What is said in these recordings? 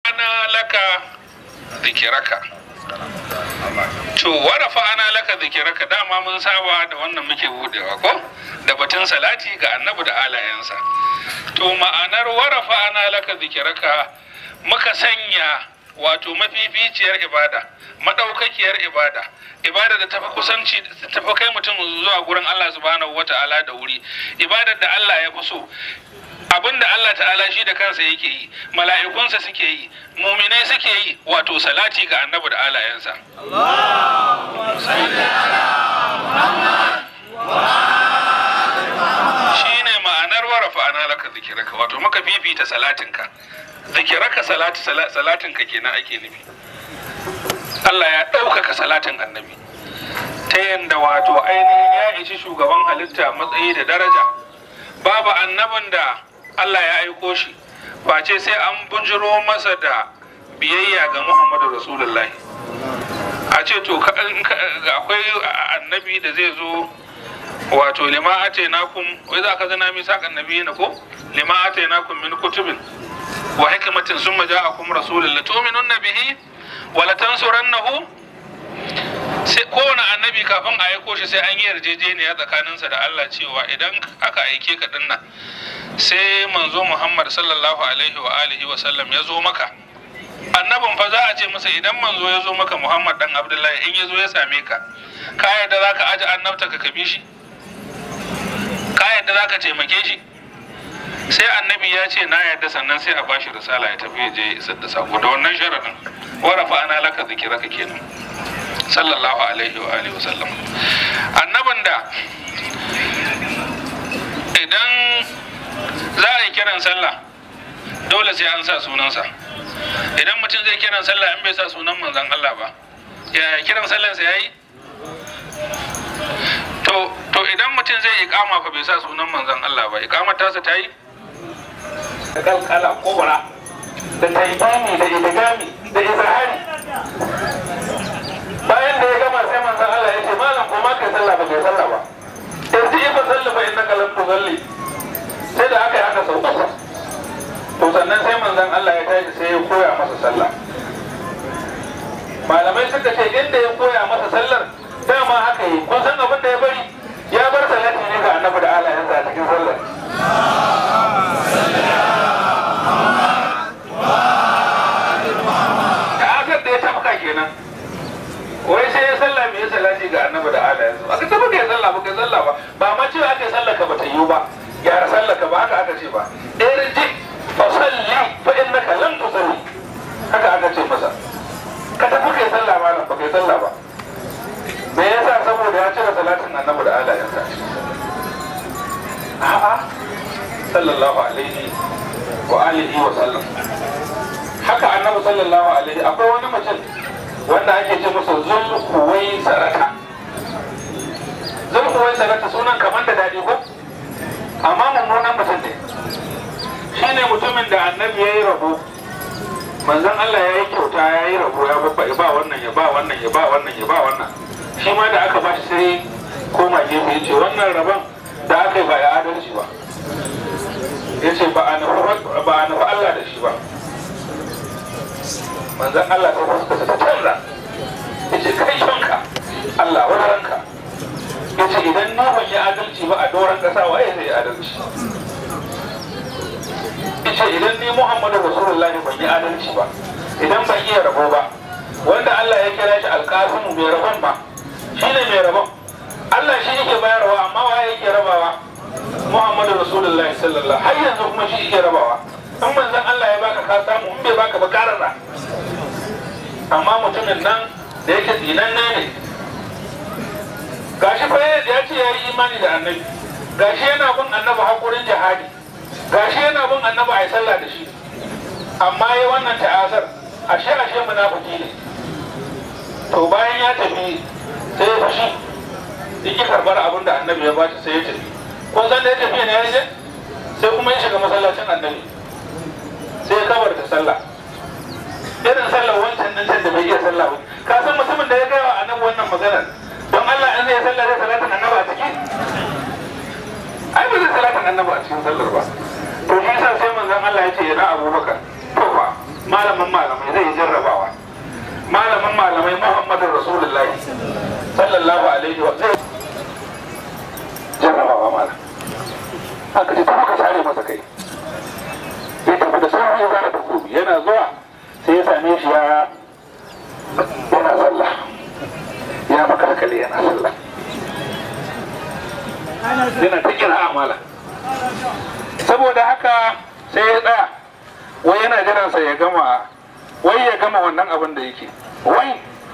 rafa'ana laka zikiraka to wa rafa'ana laka zikiraka dama mun saba da wannan muke budewa ko da batun salati ga annabi da alayensa to ma'anar wa rafa'ana laka zikiraka muka sanya wato mafificiyar ibada madaukakiyar ibada ibada da tafi kusanci tafi kai mutum zuwa gurin Allah subhanahu wata'ala da wuri ibadar da Allah ya fi so abin da Allah ta'ala shi da kansa yake yi mala'ikunsa suke yi muminai suke yi wato salati ga annabi da alayensa shi ne ma'anar warafa ana laka zikiraka wato maka fifita salatinka zikiraka salati salatinka kenan ake nufi Allah ya ɗaukaka salatin annabi ta yadda wato ainihin ya ishi shugaban halitta matsayi da daraja babu annabin da Allah ya aiko shi face sai an bujiro masa da biyayya ga Muhammadu Rasulullahi a ce to akwai annabi da zai zo wato lima ate nakum wai za ka zana mi saƙan nabi na ko lima ate nakum min kutubin wa hikmatin summa ja'akum rasulun la tu'minunna bihi wa la tansurannahu sai kowane annabi kafin a aiko shi sai an yi yarjejeniya tsakaninsa da Allah cewa idan aka aike ka dinnan sai manzo Muhammad sallallahu alaihi wa alihi wa sallam ya zo maka annabin fa za a ce masa idan manzo ya zo maka Muhammad dan Abdullahi in ya zo ya same ka ka yadda za ka aji annabta ka kabi shi ka yadda za ka taimake shi sai annabi ya ce na yadda sannan sai a bashi risala ya tafi ya je ya isar da sako da wannan sharadin warafa ana laka zikiraka kenan sallallahu alaihi wa alihi wasallam annabin da idan za a yi kiran sallah dole sai an sa sunansa idan mutum zai kiran sallah in bai sa sunan manzon Allah ba ya kiran sallansa ya yi to to idan mutum zai ikama fa bai sa sunan manzon Allah ba ikamar tasa ta yi da kalkala kobara da taibani da idigami da izahari bayan da ya gama sai manzon Allah ya ce malam ko ma kai sallah ba kai sallah ba yanzu ifa sallah fa innaka lam tusalli sai da aka yi haka sau uku to sannan sai manzon Allah ya tashi sai ya koya masa sallah malamai suka ce inda ya koya masa sallar dama haka yi kun san abin da ya bari ya bar salati ne ga annabi da alayensa a cikin sallar da akar da ya tafka kenan wai sai ya sallah mai salati ga annabi da alayensa ba ka taba kai sallah ba kai sallah ba ba ma cewa aka yi sallah ka bata yiwu ba gyara sallah ka ba haka aka ce ba irji fa salli fa innaka lam tusalli haka aka ce masa ka tafi kai sallah malam ba kai sallah ba me yasa saboda ya cire salatin annabi da alayensa a'a sallallahu alaihi wa alihi wa sallam haka annabi sallallahu alaihi akwai wani mutum wanda ake ce masa zulkuwai sarata zulkuwai sarata sunan kamar da daɗi ko amma mummunan mutum ne shine mutumin da annabi ya yi rabo manzon Allah ya yi kyauta ya yi rabo ya babba ya ba wannan ya ba wannan ya ba wannan ya ba wannan shi ma da aka ba shi sai koma gefe ya ce wannan rabon da aka yi ba ya adalci ba ya ce ba a nufi Allah da shi ba manzan Allah ta fuskasa ta canza ya ce kai shonka Allah wani ranka ya ce idan ni ban yi adalci ba a doron ƙasa waye zai yi adalci ya ce idan ni Muhammadu Rasulullahi ban yi adalci ba idan ban iya rabo ba wanda Allah ya kira shi alƙasimu mai rabon ba shi ne mai rabon Allah shi yake bayarwa amma waye yake rabawa Muhammadu Rasulullahi sallallahu har yanzu kuma shi yake rabawa in manzon Allah ya baka ka samu in bai baka ba karara amma mutumin nan da yake tsinan ne gashi fa ya ce ya yi imani da annabi gashi yana bin annabi hakurin jihadi gashi yana bin annabi a yi sallah da shi amma ya wannan ta'azar ashe ashe munafiki ne to bayan ya tafi sai ya fushi yake karbar abin da annabi ya bashi sai ya tafi kun san da ya tafi ne ya je sai kuma ya shiga masallacin annabi sai ya kabar da sallah irin sallar wancan nan can da bai iya sallah ba ka san mutumin da ya gaya wa annabi wannan maganar don Allah in zai sallah zai salatin annabi a ciki ai ba zai salatin annabi a cikin sallar ba to shi yasa sai manzon Allah ya ce yana abubakar to fa malamin malamai zai yi jarrabawa malamin malamai muhammadu rasulullahi sallallahu alaihi wa sallam jarrabawa malam aka ce tafi ka sare masa kai ya tafi da sauri ya zana takobi yana zuwa sai ya same shi ya yana sallah ya makalkale yana sallah yana ta kira amala saboda haka sai ya tsaya wai yana jiransa ya gama wai ya gama wannan abin da yake wai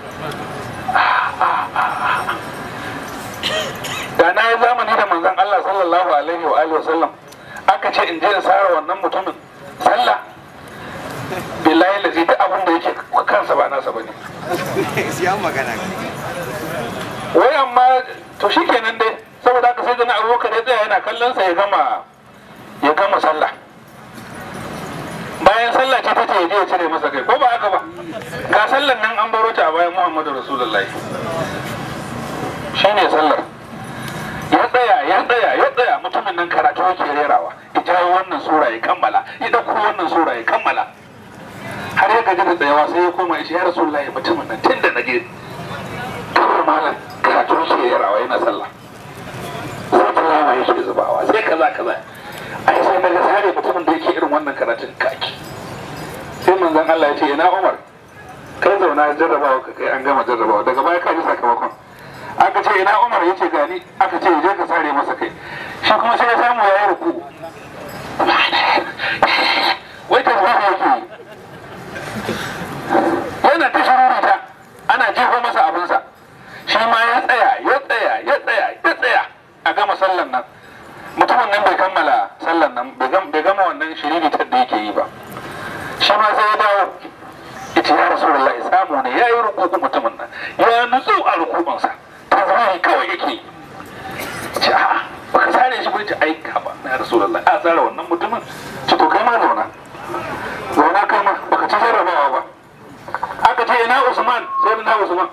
da na yi zamani da manzon Allah sallallahu alaihi wa alihi wasallam aka ce in je in sara wannan mutumin sallah billahi lazi duk abin da yake kansa ba nasa bane ya magana wai amma to shikenan dai saboda haka sai da na abubakar ya tsaya yana kallon sa ya gama ya gama sallah bayan sallah ce ta ce ya je ya cire masa kai ko ba haka ba ga sallan nan an baro ta a bayan muhammadu rasulullahi shine sallar ya tsaya ya tsaya ya tsaya mutumin nan karatu yake rerawa ya jawo wannan sura ya kammala ya dauko wannan sura ya kammala har ya gaji da tsayawa sai ya koma ya ce ya rasulullahi mutumin nan tun da na je kawai malam karatu yake rerawa yana sallah sai tilawa yake zubawa sai kaza kaza ai sai na ga sare mutumin da yake irin wannan karatun kaki sai manzon Allah ya ce ina Umar kai zauna jarrabawa ka kai an gama jarrabawa daga baya ka ji sakamakon aka ce ina Umar ya ce gani aka ce je ka sare masa kai shi kuma sai ya samu ya yi ruku wai ta zuwa yake yana ta shirurita ana jefa masa abinsa shi ma ya tsaya ya tsaya ya tsaya ya tsaya a gama sallan nan mutumin nan bai kammala sallan nan bai gama wannan shiriritar da yake yi ba shi ma sai ya dawo ita ya rasu da samu ne ya yi rukuku mutumin nan ya nutsu a rukubansa ta zama kawai yake yi ce a baka sare shi bai ce ai ba na rasu da a tsara wannan mutumin ce to kai ma zauna zauna kai ma baka ci jarrabawa ba aka ce ina usman sai na usman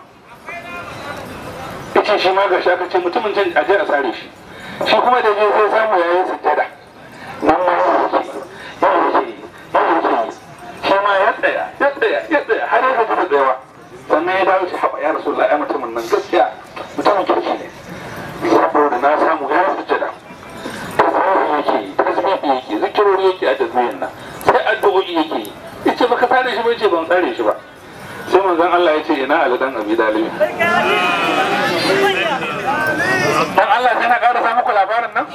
yace shi ma gashi aka ce mutumin can aje a sare shi shi kuma da je sai samu yayi sujjada nan ma ya yake ya yake ya yake shi ma ya tsaya ya tsaya ya tsaya har ya gaji da tsayawa sannan ya dawo shi haɓa ya rasu ya mutumin nan gaskiya mutumin kirki ne saboda na samu ya sujjada tasbihi yake yi tasbihi yake zikirori yake a tasbihin nan sai addu'o'i yake yi yace baka sare shi ba yace ban sare shi ba sai manzon Allah ya ce ina Ali dan Abi Dalib dan Allah sai na ƙara sa muku labarin nan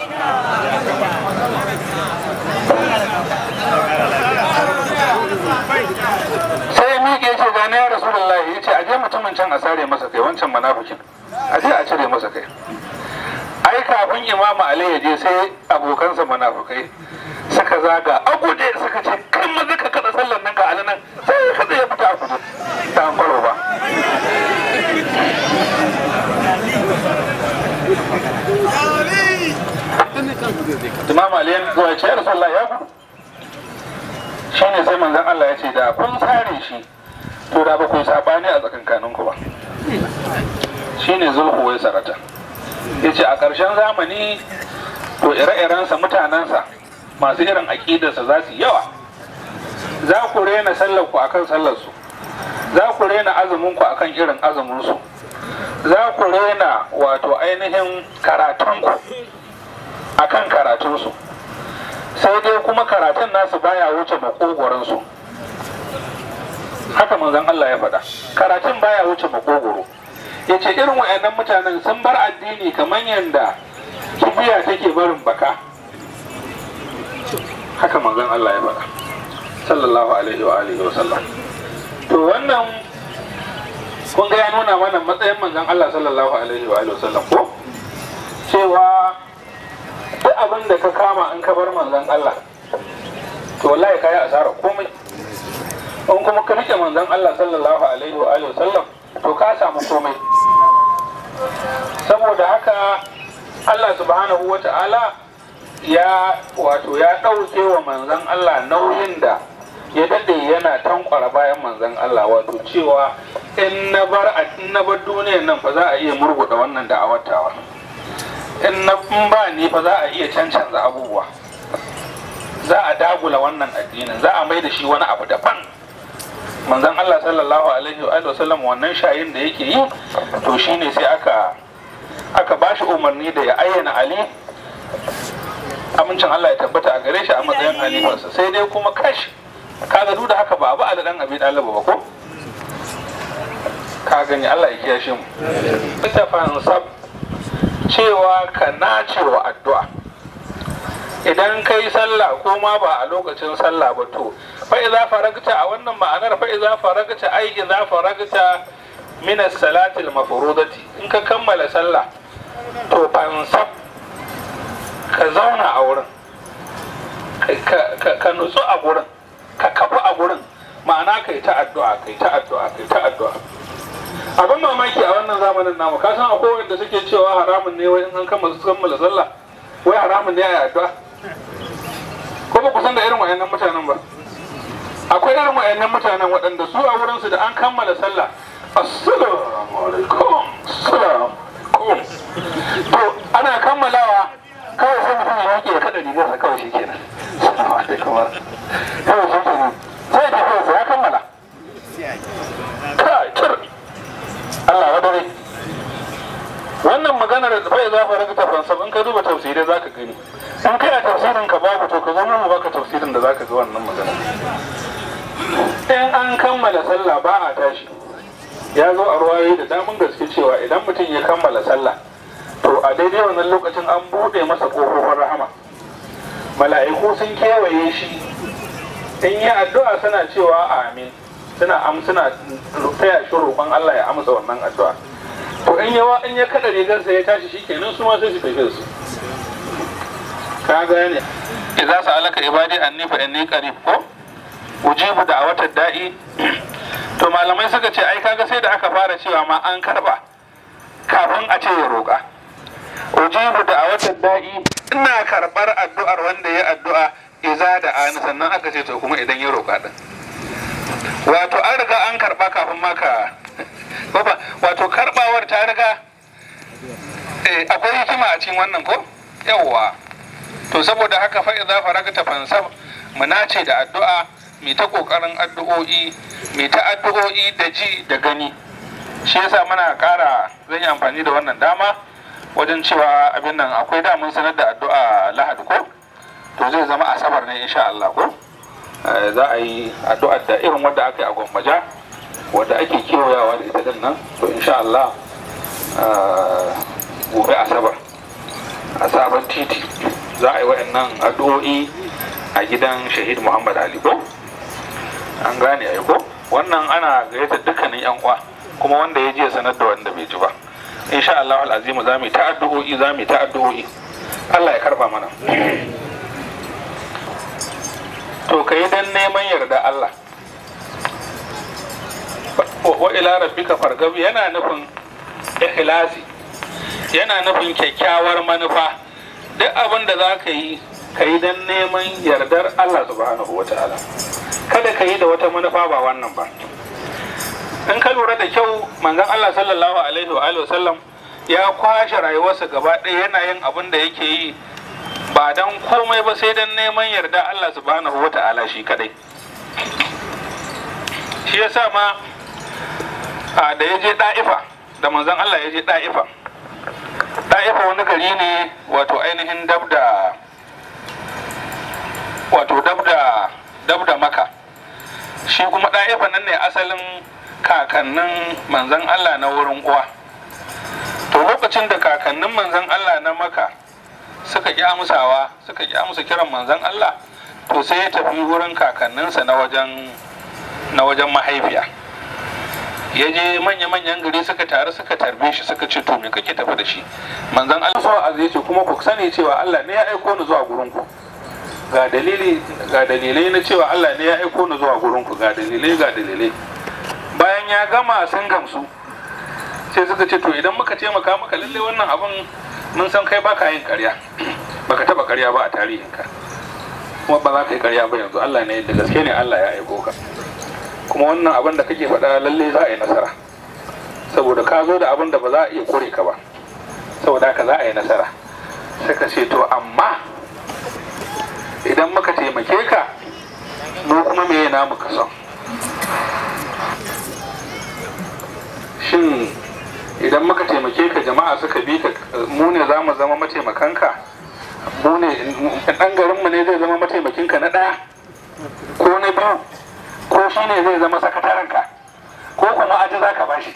sai ya miƙe ce gane ya Rasulullahi ya ce aje mutumin can a sare masa kai wancan munafikin aje a cire masa kai ai kafin imamu Ali ya je sai abokansa munafukai suka zaga a guje suka ce kan maza ka kada sallan nan ga Ali nan sai ka ya fita a guje ta an kwaro ba Imam Ali ya zuwa ce Rasulullah ya gudu shine sai manzon Allah ya ce da kun sare shi to da ba ku yi sabani a tsakankaninku ba shine zulhu wai sarata ya ce a ƙarshen zamani to ire-irensa mutanensa masu irin aƙidarsa za su yawa za ku rena sallarku akan sallarsu za ku rena azuminku akan irin azuminsu za ku rena wato ainihin karatunku akan karatunsu sai dai kuma karatun nasu baya wuce makogoransu haka manzon Allah ya faɗa karatun baya wuce makogoro ya ce irin wa'annan mutanen sun bar addini kamar yadda kibiya take barin baka haka manzon Allah ya faɗa sallallahu alaihi wa alihi wa sallam to wannan kun ga ya nuna mana matsayin manzon Allah sallallahu alaihi wa alihi wa sallam ko cewa duk abin da ka kama in ka bar manzon Allah to wallahi ka yi asara komai in kuma ka rike manzon Allah sallallahu alaihi wa alihi wa sallam to ka samu komai saboda haka Allah subhanahu wa ta'ala ya wato ya ɗauke wa manzan Allah nauyin da ya daɗe yana tankwara bayan manzan Allah wato cewa in na bar in na bar duniyar nan fa za a iya murguɗa wannan da'awatawa in na in ba ni fa za a iya cancanza abubuwa za a dagula wannan addinin za a mai da shi wani abu daban manzon Allah sallallahu alaihi wa alihi wasallam wannan shayin da yake yi to shine sai aka aka bashi umarni da ya ayyana Ali amincin Allah ya tabbata a gare shi a matsayin halifarsa sai dai kuma kash kaga duk da haka ba abu Ali dan Abi Talib ba ko ka gani Allah ya kiyashe mu ita fansab cewa ka nace wa addu'a idan kai sallah ko ma ba a lokacin sallah ba to fa idza faragta a wannan ma'anar fa idza faragta ai idza faragta min as-salati al-mafrudati in ka kammala sallah to fansab ka zauna a wurin ka nutsu a gurin ka kafu a gurin ma'ana kai ta addu'a kai ta addu'a kai ta addu'a abin mamaki a wannan zamanin namu ka san akwai wanda suke cewa haramun ne wai in an kammala kammala sallah wai haramun ne a addu'a ko ba ku san da irin wayannan mutanen ba akwai irin wayannan mutanen waɗanda su a wurin su da an kammala sallah assalamu alaikum assalamu alaikum to ana kammalawa kawai sai mutum ya yake ya kada rigarsa kawai shi kenan assalamu alaikum kawai shi kenan sai ya tafi ya kammala kai tur Allah wa dare wannan maganar da bai za fara ta fansa in ka duba tafsirai za ka gani in kai a tafsirin ka babu to ka zama mu baka tafsirin da za ka ga wannan magana in an kammala sallah ba a tashi ya zo a ruwayoyi da damun gaske cewa idan mutum ya kammala sallah to a daidai wannan lokacin an buɗe masa ƙofofin rahama mala'iku sun kewaye shi in yi addu'a suna cewa amin suna am suna taya shi roƙon Allah ya amsa wannan addu'a to in yawa in ya kada rigarsa ya tashi shikenan su ma sai su tafi su ka gane idza sa'alaka ibadi anni fa inni qarib ko ujibu da'watad da'i to malamai suka ce ai kaga sai da aka fara cewa ma an karba kafin a ce ya roƙa ujibu da'watad da'i ina karbar addu'ar wanda ya addu'a iza da ani sannan aka ce to kuma idan ya roƙa din wato an riga an karba kafin maka baba wato karbawar ta riga akwai hikima a cikin wannan ko yawwa to saboda haka fa idza faragta fansab mu nace da addu'a mai ta kokarin addu'o'i mai ta addu'o'i da ji da gani shi yasa muna kara zan yi amfani da wannan dama wajen cewa abin nan akwai damun sanar da addu'a lahadi ko to zai zama asabar ne insha Allah ko za a yi addu'ar da irin wadda aka yi a gwammaja wadda ake kewayawa da ita din nan to insha Allah gobe asabar a sabon titi za a yi wa'annan addu'o'i a gidan shahid muhammad ali ko an gane ai ko wannan ana gayyatar dukkanin yan uwa kuma wanda ya je sanar da wanda bai ji ba insha Allah al'azimu za mu yi ta addu'o'i za mu yi ta addu'o'i Allah ya karba mana to ka yi dan neman yarda Allah wa ila rabbika fargab yana nufin ikhlasi yana nufin kyakkyawar manufa duk abin da za ka yi ka yi dan neman yardar Allah subhanahu wa ta'ala kada ka yi da wata manufa ba wannan ba in ka lura da kyau manzon Allah sallallahu alaihi wa alihi wasallam ya kwashe rayuwarsa gaba ɗaya yana yin abin da yake yi ba dan komai ba sai dan neman yarda Allah subhanahu wa ta'ala shi kadai shi yasa ma a da ya je da'ifa da manzon Allah ya je da'ifa da'ifa wani gari ne wato ainihin dab da wato dab da dab da maka shi kuma da'ifa nan ne asalin kakannin manzon Allah na wurin uwa to lokacin da kakannin manzon Allah na maka suka ƙi amsawa suka ƙi amsa kiran manzon Allah to sai ya tafi wurin kakanninsa na wajen na wajen mahaifiya ya je manya-manyan gari suka taru suka tarbe shi suka ce to me kake tafi da shi manzon Allah so a ce kuma ku sani cewa Allah ne ya aiko ni zuwa gurin ku ga dalili ga dalilai na cewa Allah ne ya aiko ni zuwa gurin ku ga dalilai ga dalilai bayan ya gama sun gamsu sai suka ce to idan muka taimaka maka lalle wannan abin mun san kai baka yin karya baka taba karya ba a tarihinka kuma ba za ka yi karya ba yanzu Allah ne da gaske ne Allah ya aiko ka kuma wannan abin da kake faɗa lalle za a yi nasara saboda ka zo da abin da ba za a iya kore ka ba saboda haka za a yi nasara suka ce to amma idan muka taimake ka mu kuma me yana muka son shin idan muka taimake ka jama'a suka bi ka mu ne za mu zama mataimakanka mu ne ɗan garinmu ne zai zama mataimakinka na ɗaya ko na biyu ko shi ne zai zama sakatarenka ko kuma aji za ka bashi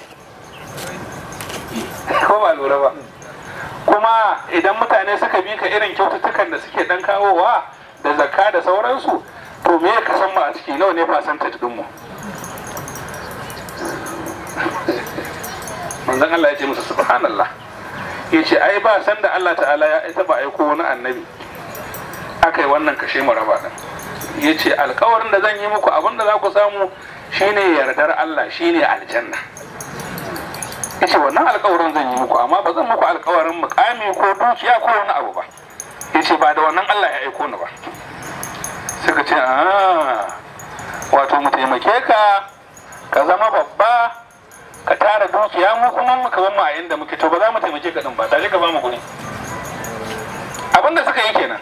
ko ba lura ba kuma idan mutane suka bi ka irin kyaututtukan da suke dan kawowa da zakka da sauransu to me ka san ma a ciki nawa ne percentage din mu manzon Allah ya ce musu subhanallah ya ce ai ba san da Allah ta'ala ya taba aiko wani annabi aka yi wannan kashe mu raba din ya ce alkawarin da zan yi muku abin da za ku samu shine yardar Allah shine aljanna ya ce wannan alkawarin zan yi muku amma ba zan muku alkawarin mukami ko dukiya ko wani abu ba ya ce ba da wannan Allah ya aiko ni ba suka ce a wato mu taimake ka ka zama babba ka tara dukiya mu kuma muka ban mu a inda muke to ba za mu taimake ka din ba tare ka ba mu guri abin da suka yi kenan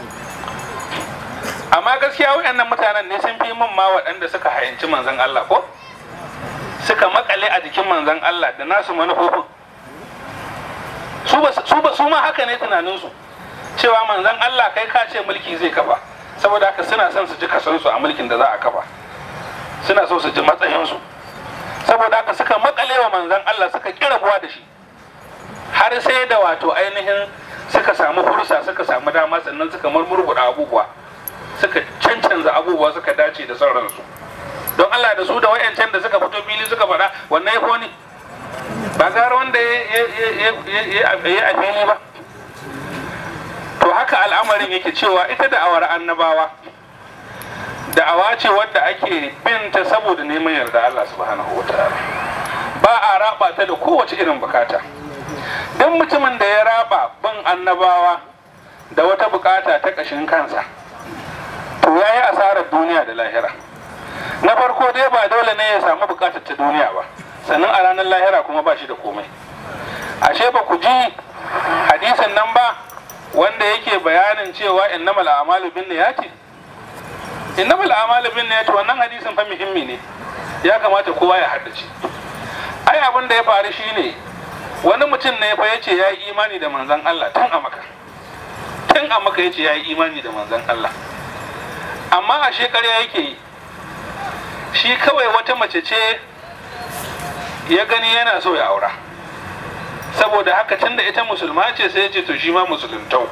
amma gaskiya waɗannan mutanen ne sun fi min ma waɗanda suka hayanci manzon Allah ko suka makale a jikin manzon Allah da nasu manufofin su ba su ba su ma haka ne tunaninsu cewa manzon Allah kai ka ce mulki zai kafa saboda haka suna son su ji kasansu a mulkin da za a kafa suna so su ji matsayinsu saboda haka suka makale wa manzon Allah suka kira buwa da shi har sai da wato ainihin suka samu fursa suka samu dama sannan suka murmurguda abubuwa suka cancanza abubuwa suka dace da son ransu don Allah da su da wayancan da suka fito fili suka faɗa wannan ya koni ba gara wanda ya yi a fili ba to haka al'amarin yake cewa ita da'awar annabawa da'awa ce wadda ake binta saboda neman yarda Allah subhanahu wa ta'ala ba a raba ta da kowace irin bukata don mutumin da ya raba bin annabawa da wata bukata ta ƙashin kansa to ya yi asarar duniya da lahira na farko dai ba dole ne ya samu bukatar ta duniya ba sannan a ranar lahira kuma ba shi da komai ashe ba ku ji hadisin nan ba wanda yake bayanin cewa innamal a'malu bin niyati innamal a'malu bin niyati wannan hadisin fa muhimmi ne ya kamata kowa ya haddace ai abin da ya faru shine wani mutum ne fa yace ya yi imani da manzon Allah tun a maka tun a maka yace ya yi imani da manzon Allah amma a shekarya yake yi shi kawai wata mace ce ya gani yana so ya aura saboda haka tun da ita musulma ce sai ya ce to shi ma musuluntau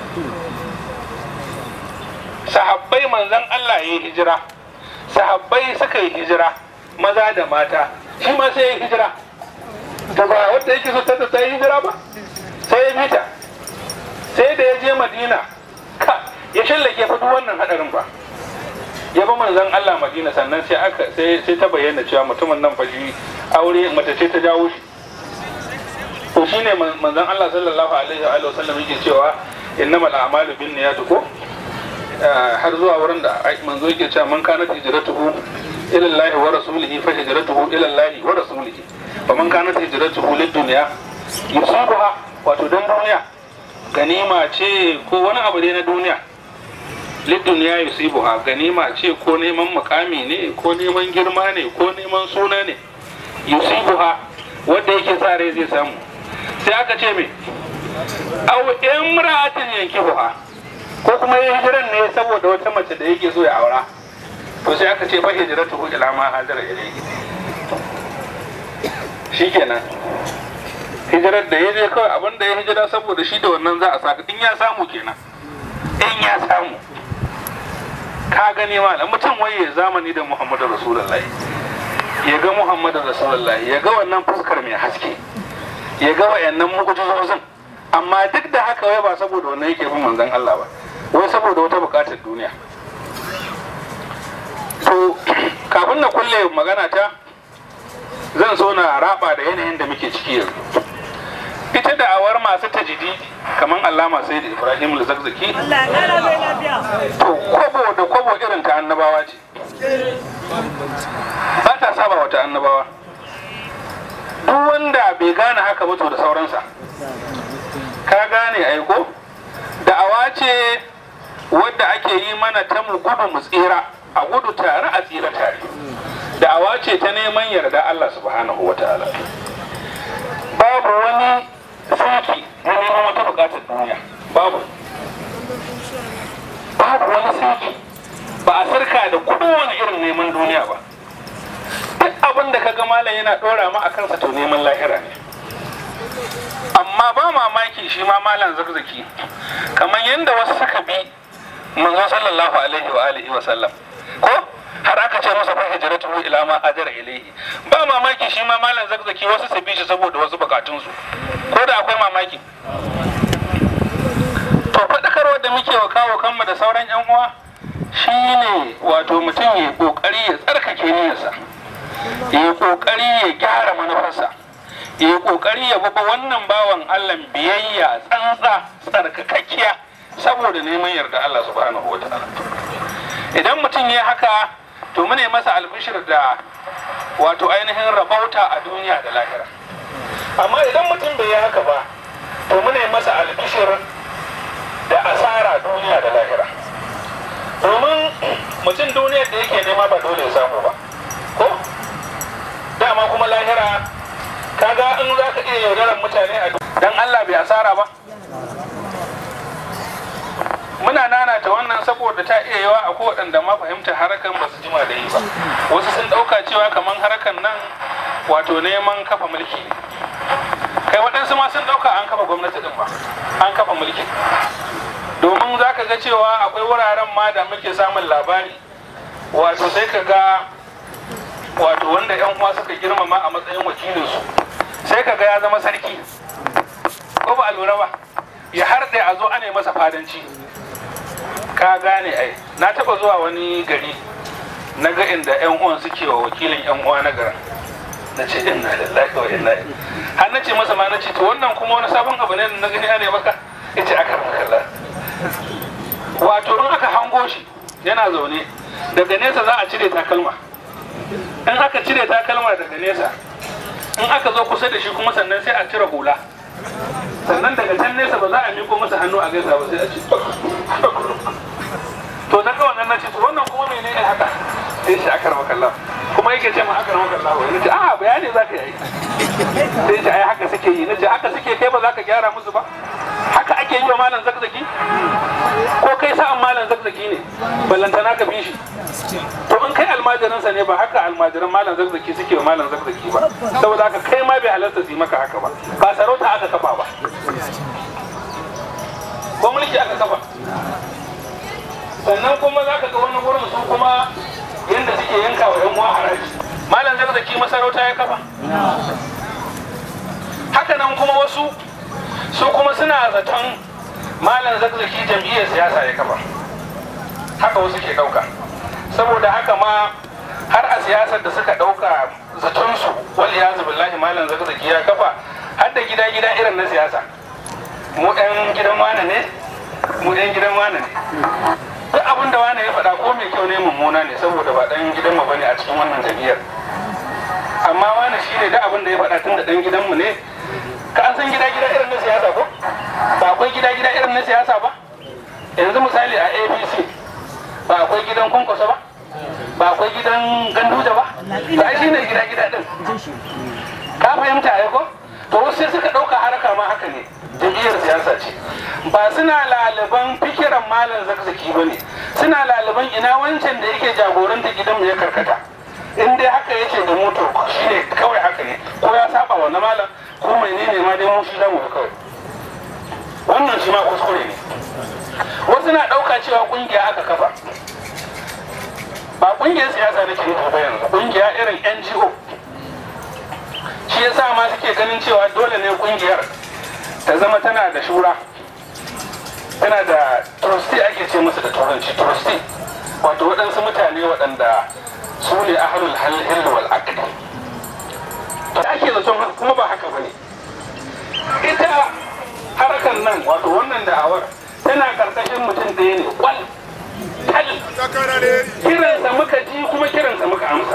sahabbai manzan Allah ya yi hijira sahabbai suka yi hijira maza da mata shi ma sai ya yi hijira ta ba wadda yake so ta ta yi hijira ba sai ya bita sai da ya je madina ka ya shallake fa duk wannan hadarin ba ya ba manzan Allah madina sannan sai aka sai sai ta bayyana cewa mutumin nan fa shi aure mace ce ta jawo shi to shine manzon Allah sallallahu alaihi wa sallam yake cewa innamal a'malu binniyati ko har zuwa wurin da manzo yake cewa man kana hijratuhu ila Allah wa rasulihi fa hijratuhu ila Allah wa rasulihi fa man kana hijratuhu lid dunya yusabuha wato dan duniya ganima ce ko wani abu ne na duniya lid dunya yusibuha ganima ce ko neman mukami ne ko neman girma ne ko neman suna ne yusibuha wanda yake sa rai zai samu sai aka ce me aw imra'atin yankihuha ko kuma ya hijiran ne saboda wata mace da yake so ya aura to sai aka ce fa hijratuhu ila ma hajara ilayhi shikenan hijirar da ya je kawai abin da ya hijira saboda shi da wannan za a saka in ya samu kenan in ya samu ka gani malam mutum waye zamani da muhammadu rasulullahi ya ga muhammadu rasulullahi ya ga wannan fuskar mai haske ya ga wayannan mu'jizozin amma duk da haka wai ba saboda wannan yake bin manzon Allah ba wai saboda wata bukatar duniya to kafin na kulle magana ta zan so na raba da yanayin da muke ciki yanzu ita da awar masu tajidi kamar allama sai da ibrahim zakzaki to kwabo da kwabo irin ta annabawa ce ba ta saba wata annabawa duk wanda bai gane haka ba to da sauransa ka gane aiko da'awa ce wadda ake yi mana ta mu gudu mu tsira a gudu tare a tsira tare da'awa ce ta neman yarda Allah subhanahu wa ta'ala babu wani saki na neman wata bukatar duniya babu babu wani saki ba a sarka da kowane irin neman duniya ba duk abin da kaga malam yana dora ma a kansa to neman lahira ne amma ba mamaki shi ma malam zakzaki kamar yadda wasu suka bi manzo sallallahu alaihi wa alihi wa sallam ko har aka ce masa fa hijratuhu ila ma ajara ilaihi ba mamaki shi ma malam zakzaki wasu su bi shi saboda wasu bukatun su ko da akwai mamaki to faɗakarwar da muke wa kawo kanmu da sauran yan uwa shine wato mutum ya kokari ya tsarkake niyyarsa ya kokari ya gyara manufarsa ya kokari ya baba wannan bawan Allah biyayya tsantsa tsarkakakkiya saboda neman yarda Allah subhanahu wa ta'ala idan mutum ya haka to mune masa albishir da wato ainihin rabauta a duniya da lahira amma idan mutum bai yi haka ba to mune masa albishir da asara duniya da lahira domin mutum duniyar da yake nema ba dole ya samu ba ko dama kuma lahira kaga in za ka iya yaudarar mutane a dan Allah bai asara ba muna nanata wannan saboda ta iya yawa a waɗanda ma fahimtar harakan ba su jima da yi ba wasu sun ɗauka cewa kamar harakan nan wato neman kafa mulki ne kai waɗansu ma sun ɗauka an kafa gwamnati ɗin ba an kafa mulki domin za ka ga cewa akwai wuraren ma da muke samun labari wato sai ka ga wato wanda yan uwa suka girmama a matsayin wakilinsu sai ka ga ya zama sarki ko ba a lura ba ya harɗe a zo ana masa fadanci ka gane ai na taba zuwa wani gari na ga inda yan uwan suke wa wakilin yan uwa na garin na ce inna lillahi wa inna ilaihi har na ce masa ma na ce to wannan kuma wani sabon abu ne da na gani ana maka yace aka makalla wato in aka hango shi yana zaune daga nesa za a cire takalma in aka cire takalma daga nesa in aka zo kusa da shi kuma sannan sai a cire hula sannan daga can nesa ba za a miko masa hannu a gaisa ba sai a ce to na kawai nan na ce to wannan kuma mene ne haka sai shi akar makalla kuma yake ce ma akar makalla wai nace a bayani za ka yi sai shi ai haka suke yi nace haka suke kai ba za ka gyara musu ba haka ake yi wa malam zakzaki ko kai sa'an malam zakzaki ne ballantana ka bi shi to in kai almajiransa ne ba haka almajiran malam zakzaki suke wa malam zakzaki ba saboda haka kai ma bai halarta su yi maka haka ba ba sarauta aka kafa ba ko mulki aka kafa sannan kuma za ka ga wani gurin su kuma yadda suke yanka wa yan uwa haraji malam zakzaki masarauta ya kafa haka nan kuma wasu su kuma suna zaton malam zakzaki jam'iyyar siyasa ya kafa haka wasu ke ɗauka saboda haka ma har a siyasar da suka ɗauka zatonsu wal iyazu billahi malam zakzaki ya kafa har da gida gida irin na siyasa mu ɗan gidan wane ne mu ɗan gidan wane ne duk abin da wane ya faɗa ko mai kyau ne mummuna ne saboda ba ɗan gidan mu bane a cikin wannan jam'iyyar amma wane shi ne duk abin da ya faɗa tun da ɗan gidanmu ne ka an san gida gida irin na siyasa ko ba akwai gida gida irin na siyasa ba yanzu misali a apc ba akwai gidan kunkwasa ba ba akwai gidan ganduja ba ba shi ne gida gida din ka fahimta ai ko to wasu sai suka ɗauka haraka ma haka ne jam'iyyar siyasa ce ba suna laliban fikiran malam zakzaki ba ne suna laliban ina wancan da yake jagoranta gidan ya karkata in dai haka yake da moto shi ne kawai haka ne ko ya saba wa na malam ko menene ma dai mu shi zamu kawai wannan shi ma kuskure ne wasu na ɗauka cewa ƙungiya aka kafa ba ƙungiyar siyasa nake nufi ba yanzu ƙungiya irin ngo shi yasa ma suke ganin cewa dole ne ƙungiyar ta zama tana da shura tana da trustee ake ce musu da turanci trustee wato waɗansu mutane waɗanda su ne ahlul halil wal aqd to ake zaton kuma ba haka bane ita harakan nan wato wannan da'awar tana karkashin mutum ɗaya ne kwal tal kiransa muka ji kuma kiransa muka amsa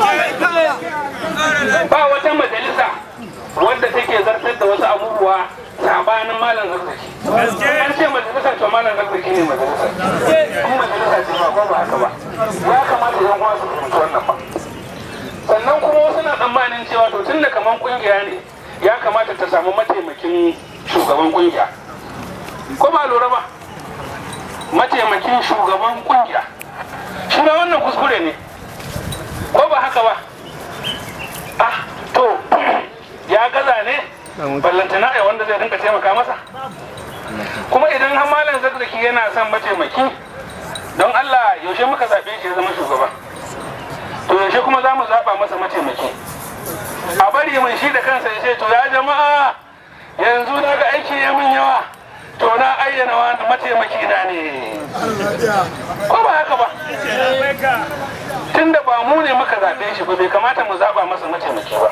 ba wata majalisa wadda take zartar da wasu abubuwa sabanin malam zarzaki an ce majalisar to malam zarzaki ne majalisar kuma majalisa ce ba ba haka ba ya kamata yan uwa su fahimci wannan ba sannan kuma wasu na tsammanin cewa to tun da kaman kungiya ne ya kamata ta samu mataimakin shugaban kungiya ko ba lura ba mataimakin shugaban kungiya shi ma wannan kuskure ne ko ba haka ba ah to ya gaza ne ballantana ai wanda zai rinka taimaka masa kuma idan har malam zakzaki yana son mataimaki don Allah yaushe muka zaɓe shi ya zama shugaba to yaushe kuma za mu zaɓa masa mataimaki a bari mun shi da kansa ya ce to ya jama'a yanzu na ga aiki ya min yawa to na ayyana wani mataimaki na ne ko ba haka ba tunda ba mu ne muka zaɓe shi ba bai kamata mu zaɓa masa mataimaki ba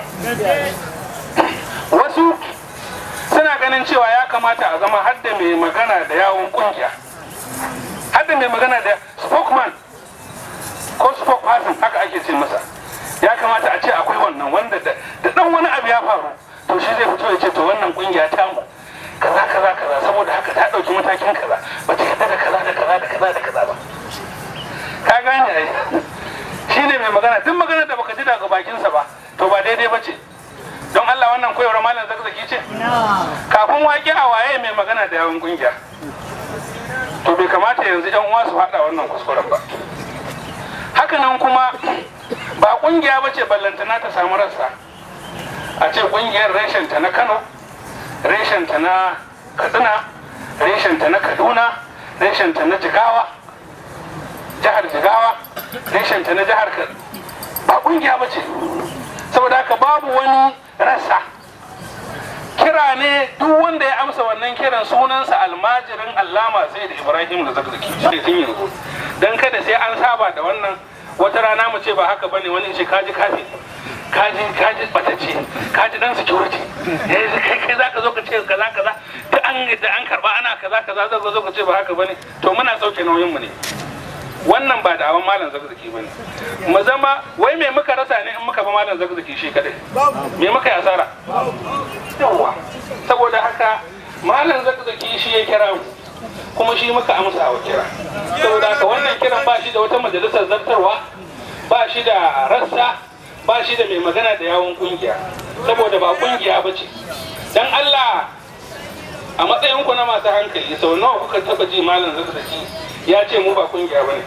wasu suna ganin cewa ya kamata a zama hadda mai magana da yawon kungiya hadda mai magana da spokesman ko spokesperson haka ake ce masa ya kamata a ce akwai wannan wanda da dan wani abu ya faru to shi zai fito ya ce to wannan kungiya ta mu kaza kaza kaza saboda haka ta dauki matakin kaza ba ta yadda da kaza da kaza da kaza da kaza ba ka gane ai shine mai magana duk magana da baka ji daga bakinsa ba to ba daidai ba ce don Allah wannan koyarwar malam zakzaki ce kafin waƙe a waye mai magana da yawon kungiya to bai kamata yanzu yan uwa su haɗa wannan kuskuren ba hakanan kuma ba kungiya ba ce ballantana ta samu rassa a ce kungiyar reshenta na kano reshenta na katsina reshenta na kaduna reshenta na jigawa jihar jigawa reshenta na jihar ba kungiya ba ce saboda haka babu wani rasa kira ne duk wanda ya amsa wannan kiran sunansa almajirin allama sai da ibrahim da zakzaki shi tun yanzu don kada sai an saba da wannan wata rana mu ce ba haka bane wani ce kaji kafi kaji kaji batacce kaji dan security eh kai kai zaka zo ka ce kaza kaza da an da an karba ana kaza kaza zaka zo ka ce ba haka bane to muna sauke nauyin mu ne wannan ba da awon malam zakzaki bane mu zama wai me muka rasa ne in muka ba malam zakzaki shi kadai me muka yi asara yawa saboda haka malam zakzaki shi ya kira mu kuma shi muka amsa wa kira saboda haka wannan kiran ba shi da wata majalisar zartarwa ba shi da rassa ba shi da mai magana da yawon kungiya saboda ba kungiya ba ce dan Allah a matsayinku na masu hankali sau nawa kuka taba ji malam zakzaki ya ce mu ba kungiya ba ne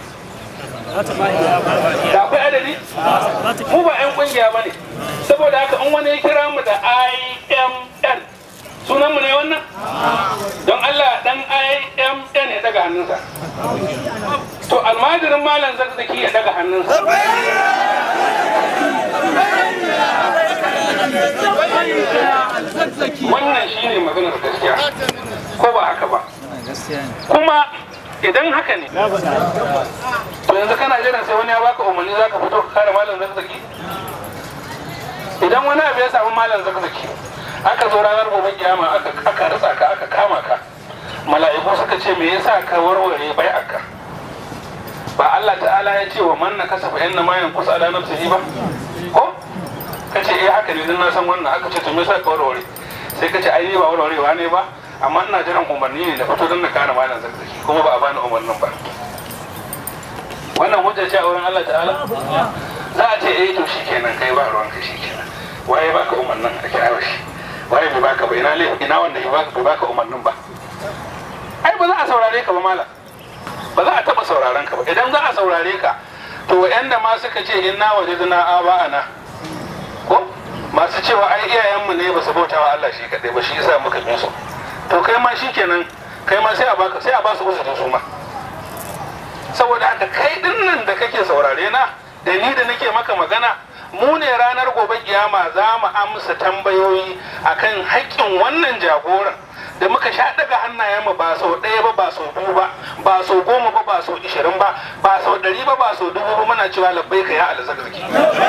da akwai adadi mu ba 'yan kungiya ba ne saboda haka in wani ya kira mu da imn sunan mu ne wannan don allah dan imn ya daga hannunsa to almajirin malam zakzaki ya daga hannunsa wannan shine maganar gaskiya ko ba haka ba kuma idan haka ne to yanzu kana jiran sai wani ya baka umarni zaka fito ka kare malam zakzaki idan wani abu ya samu malam zakzaki aka zo ranar gobe kiyama aka aka rasa ka aka kama ka mala'iku suka ce me yasa ka warware bai aka ba Allah ta'ala ya ce wa man na kasafa inna ma yanqus ala nafsihi ba ko kace eh haka ne dan na san wannan aka ce to me yasa ka warware sai kace ai ba warwarewa ne ba amma ina jiran umarni ne da fito don na kare malam zakzaki kuma ba a bani umarnin ba wannan hujja ce a wurin Allah ta'ala za a ce eh to shikenan kai ba ruwan ka shikenan waye baka umarnin a kira shi waye bai baka ba ina ina wanda bai baka bai baka umarnin ba ai ba za a saurare ka ba malam ba za a taba sauraron ka ba idan za a saurare ka to wa'anda ma suka ce inna wajadna aba'ana ko masu cewa ai iyayenmu ne ba su bauta wa Allah shi kadai ba shi yasa muka bi su to kai ma shikenan kai ma sai a baka sai a ba su uzuri su ma saboda haka kai din nan da kake saurare na da ni da nake maka magana mu ne ranar gobe kiyama za mu amsa tambayoyi akan haƙƙin wannan jagoran da muka sha daga hannayenmu ba sau ɗaya ba ba sau biyu ba ba sau goma ba ba sau ishirin ba ba sau ɗari ba ba sau dubu ba muna cewa labbai ka ya alzakzaki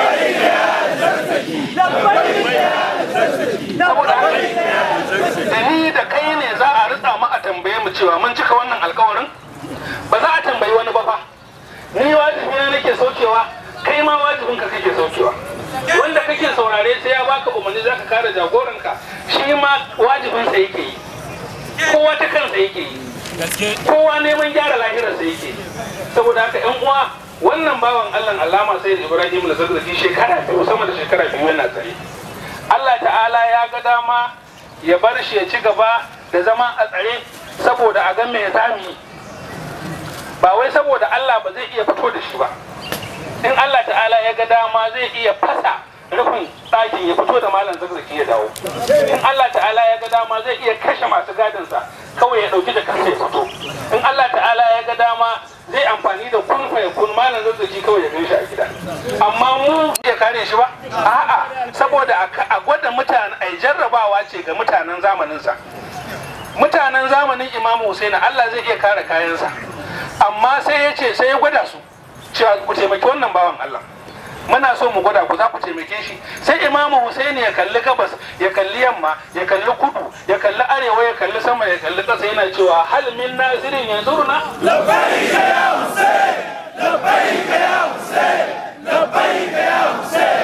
saboda haka da ni da kai ne za a ritsa mu a tambaye mu cewa mun cika wannan alkawarin ba za a tambayi wani ba fa ni wajibi na nake saukewa kai ma wajibin ka kake saukewa wanda kake saurare sai ya baka umarni zaka kare jagoranka shi ma wajibinsa yake yi kowa ta kansa yake yi kowa neman gyara lahirarsa yake yi saboda haka yan uwa wannan bawan Allah Allama sai Ibrahim da zazzaki shekara biyu sama da shekara biyu yana tsaye Allah ta ta'ala ya ga dama ya bar shi ya ci gaba da zama a tsare saboda a ga me zami ba wai saboda Allah ba zai iya fito da shi ba in Allah ta'ala ya ga dama zai iya fasa rufin ɗakin ya fito da malam zarzaki ya dawo in Allah ta'ala ya ga dama zai iya kashe masu gadinsa kawai ya ɗauki da kansa ya fito in Allah ta'ala ya ga dama zai amfani da kun fa kun malam zarzaki kawai ya gan shi a gida amma mu ya kare shi ba a'a saboda a gwada mutane ai jarrabawa ce ga mutanen zamaninsa mutanen zamanin imamu Husaini Allah zai iya kare kayansa amma sai ya ce sai ya gwada su cewa ku taimaki wannan bawan Allah muna so mu gwada ku za ku taimake shi sai imamu Husaini ya kalli gabas ya kalli yamma ya kalli kudu ya kalli arewa ya kalli sama ya kalli ƙasa yana cewa hal min nazirin yanzuruna labbaik ya Hussein labbaik ya Hussein labbaik ya Hussein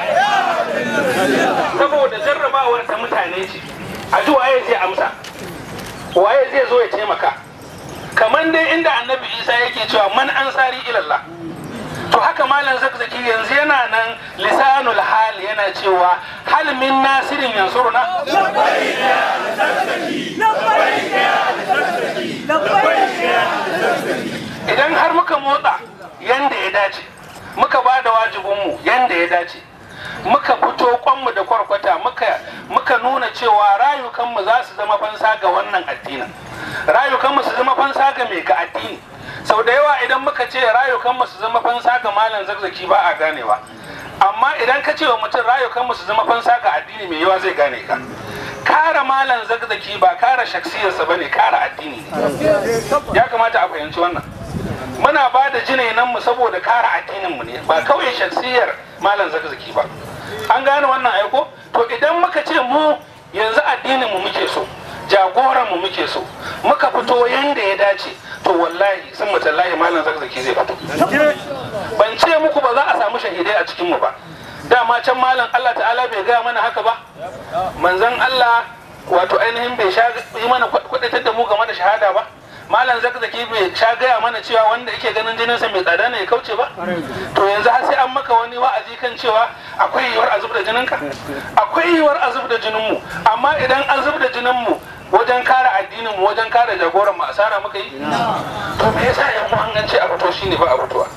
saboda jarrabawar ta mutane ce a ji waye zai amsa waye zai zo ya taimaka kamar dai inda annabi isa yake cewa man ansari ilallah to haka malam zakzaki yanzu yana nan lisanul hal yana cewa hal min nasirin yansuruna labbaik ya zakzaki labbaik ya zakzaki labbaik ya zakzaki idan har muka motsa yanda ya dace muka ba da wajibinmu yanda ya dace muka fito kwanmu da kwarkwata muka muka nuna cewa rayukanmu za su zama fansa ga wannan addinin rayukanmu su zama fansa ga mai ga addini sau da yawa idan muka ce rayukanmu su zama fansa ga malam zakzaki ba a ganewa amma idan ka ce wa mutum rayukanmu su zama fansa ga addini mai yawa zai gane ka kara malam zakzaki ba kara shaksiyarsa ba ne kara addini ne ya kamata a fahimci wannan muna ba da jinainan mu saboda kara addinin mu ne ba kawai shaksiyar malam zakzaki ba an gane wannan aiko to idan muka ce mu yanzu addinin mu muke so jagoran mu muke so muka fito yanda ya dace to wallahi sun mutallahi malam zakzaki zai fito ban ce muku ba za a samu shahidai a cikin mu ba dama can malam Allah ta'ala bai gaya mana haka ba manzon Allah wato ainihin bai sha yi mana kudatar da mu game da shahada ba malam zakzaki bai sha gaya mana cewa wanda yake ganin jininsa mai tsada ne ya kauce ba to yanzu har sai an maka wani wa'azi kan cewa akwai yiwuwar azub da jininka akwai yiwuwar azub da jinin mu amma idan azub da jinin mu wajen kare addinin mu wajen kare jagoran mu asara muka yi to me yasa yan uwan an ce a fito shine ba a fitowa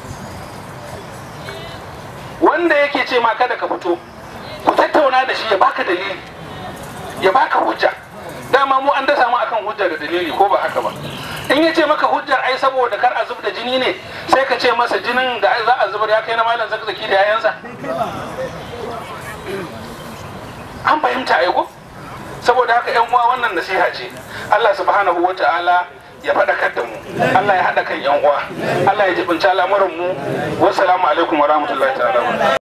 wanda yake ce ma kada ka fito ku tattauna da shi ya baka dalili ya baka hujja dama mu an dasa mu akan hujja da dalili ko ba haka ba in ya ce maka hujjar ai saboda kar a zub da jini ne sai ka ce masa jinin da za a zubar ya kai na malam zakzaki da yayansa an fahimta ai ko saboda haka yan uwa wannan nasiha ce Allah subhanahu wa ta'ala ya faɗakar da mu Allah ya haɗa kan yan uwa Allah ya jibinta al'amuran mu wassalamu alaikum wa rahmatullahi ta'ala